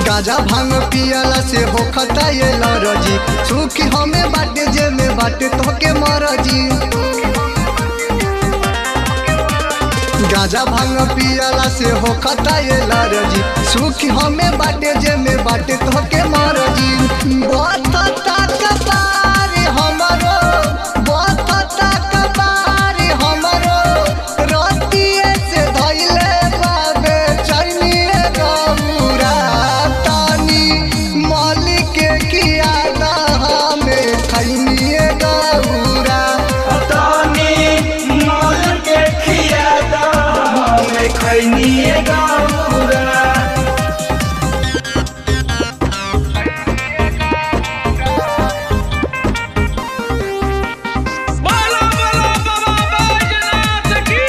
गाजा भांग पियला से होखता ये लरजी सुखी हमें बाटे जे में बाटे तोके मरजी गाजा भांग पियला से होखता ये लरजी सुखी हमें बाटे जे में बाटे तोके मरजी बतता कपार हमरो बतता कपार हमरो रतिए से धइले बाबे चैनिए गौरा तानी मालिक के किया ना हमें खैनिए गौरा तानी मोल के खिया दा हमें खैनिए गौरा बोलो बोलो बाबा बैजनाथ की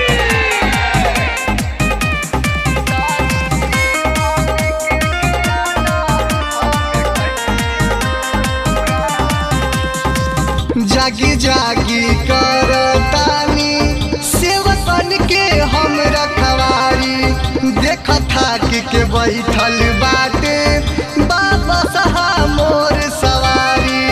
जागी जागी करतानी सेवकन के हम रखवारी देख थाक के बैठल बाटे बाबा सहा मोर सवारी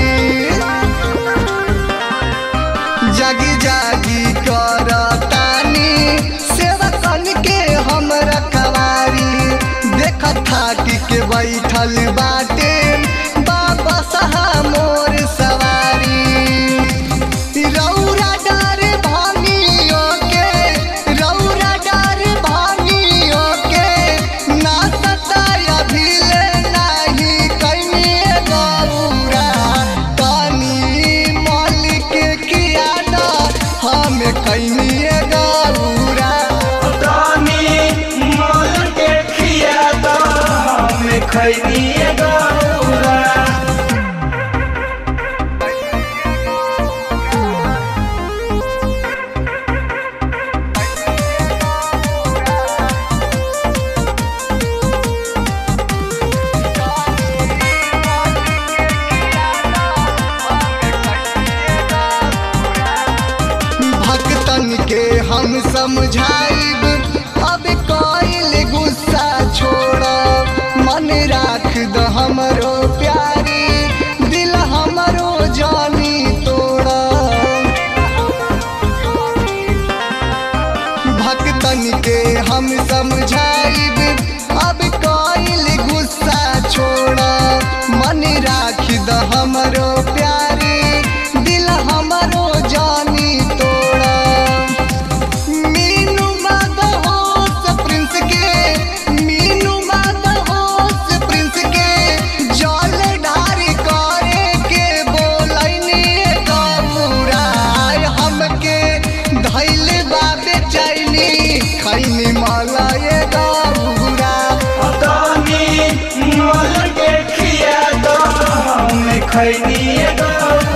जागी जागी करतानी सेवकन के हम रखवारी देख थाक के बैठल बाटे बाबा सहा मोर सवारी रौरा डर भानियो के रौरा डर भानियो के ना सताया भिले नाही कनिए गौरा कानी मालिक किया ना हम कनिए गौरा तानी मोल के खिया दा हमें खैनिए गौरा भक्तन के हम समझाइब अब कइल गुस्सा छोड़ मन राख द हमरो प्यारी दिल हमरो जानी तोड़ भक्तन के हम समझाइब अब कइल गुस्सा छोड़ मन राख द हमरो प्यारी दिल हमरो जानी तोड़ मीनू मद होश प्रिंस के मीनू मद होश प्रिंस के जल ढारी करे के बोलैनी गौरा हमके धैल बाबे चैनी खैनी मलाए गौरा तानी मोल के खिया दा हमें खैनिए गौरा